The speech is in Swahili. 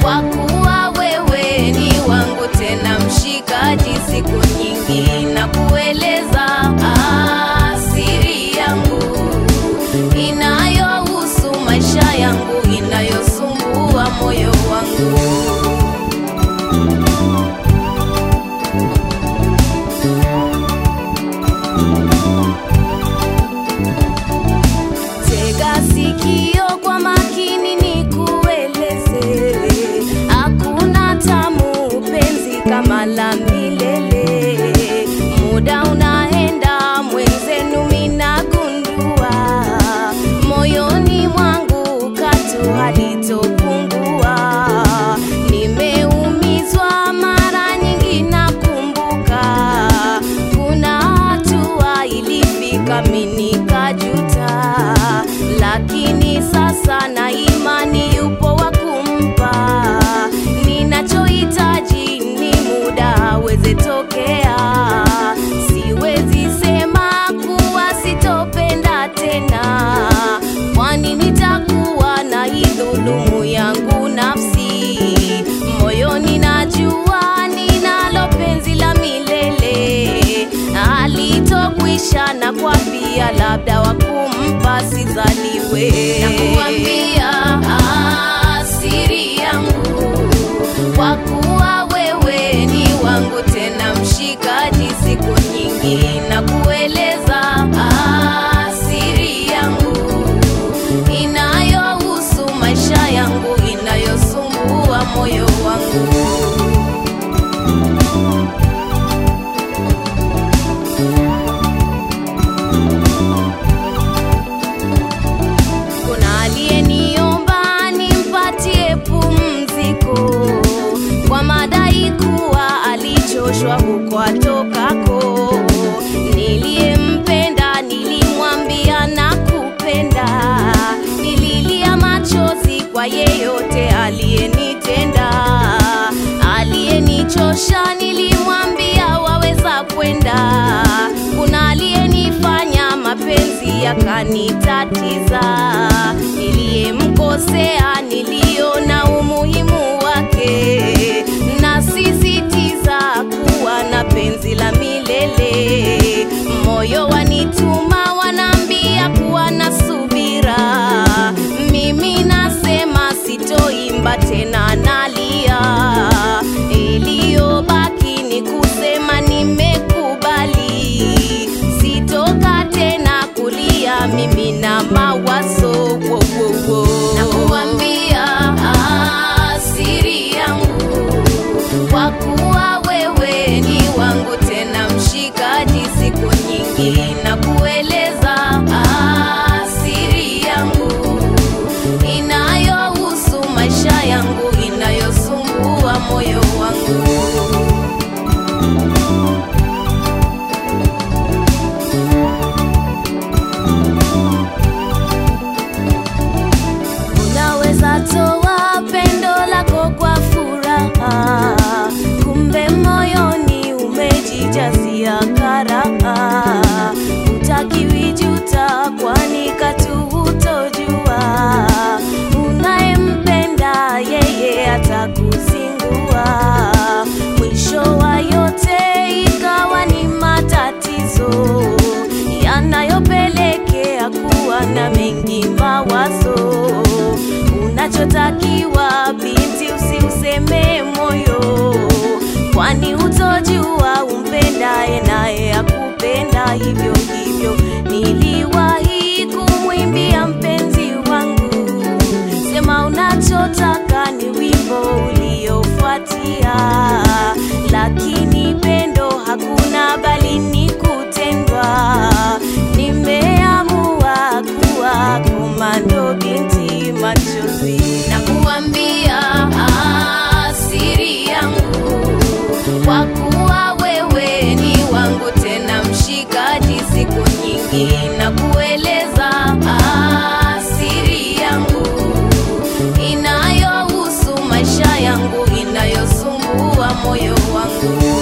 kwa kuwa wewe ni wangu tena mshikaji, siku nyingi na kueleza asiri yangu inayohusu maisha yangu inayosumbua moyo wangu. Tega sikio kwa makini nikueleze, hakuna tamu penzi kama la milele. Muda unaenda mwenzenu, minagundua moyoni mwangu katu halitopungua. Nimeumizwa mara nyingi, nakumbuka kuna hatua ilifika mimi nikajuta, lakini sasa na imani yupo wa kumpa. Ninachohitaji ni muda aweze tokea. Siwezi sema kuwa sitopenda tena, kwani nitakuwa na idhulumu yangu nafsi. Moyoni najua ninalo penzi la milele alitokwisha na kwa pia labda wakumpa sizaliwe na kuambia asiri yangu kwa kuwa wewe ni wangu tena mshikaji siku nyingi na kueleza asiri yangu inayohusu maisha yangu inayosumbua moyo wangu Kuna aliyeniomba nimpatie pumziko kwa madai kuwa alichoshwa huko atokako. Niliyempenda nilimwambia nakupenda, nililia machozi kwa yeyote aliyenitenda, aliyenichosha nilimwambia waweza kwenda. Kuna aliyenifanya mapenzi yakanitatiza, niliyemkosea niliona umuhimu wake, nasisitiza kuwa na penzi la milele. Moyo wanituma wanaambia kuwa na subira, mimi nasema sitoimba tena, nalia. Iliyobaki ni kusema nimekubali, sitoka tena kulia mimi na mawazo wo, wo, wo. na kuambia asiri yangu kwa kuwa wewe ni wangu tena mshikaji siku nyingi na kueleza asiri yangu inayohusu maisha yangu inayosumbua moyo wangu Unaweza toa pendo lako kwa furaha, kumbe moyoni umejijazia karaha. Utakiwi juta, kwani katu hutojua. Unayempenda yeye atakuzingua. Mwisho wa yote ikawa ni matatizo yanayopelekea kuwa na mengi mawazo. Unachotakiwa binti, usiuseme moyo, kwani hutojua umpendaye naye akupenda hivyo hivyo. Niliwahi kumwimbia mpenzi wangu, sema unachotaka ni wimbo uliofuatia, lakini pendo hakuna bali ni kutendwa. Nimeamua kuwa komando binti machozi na kuambia asiri yangu kwa kuwa wewe ni wangu tena mshikaji siku nyingi na kueleza asiri yangu inayohusu maisha yangu inayosumbua moyo wangu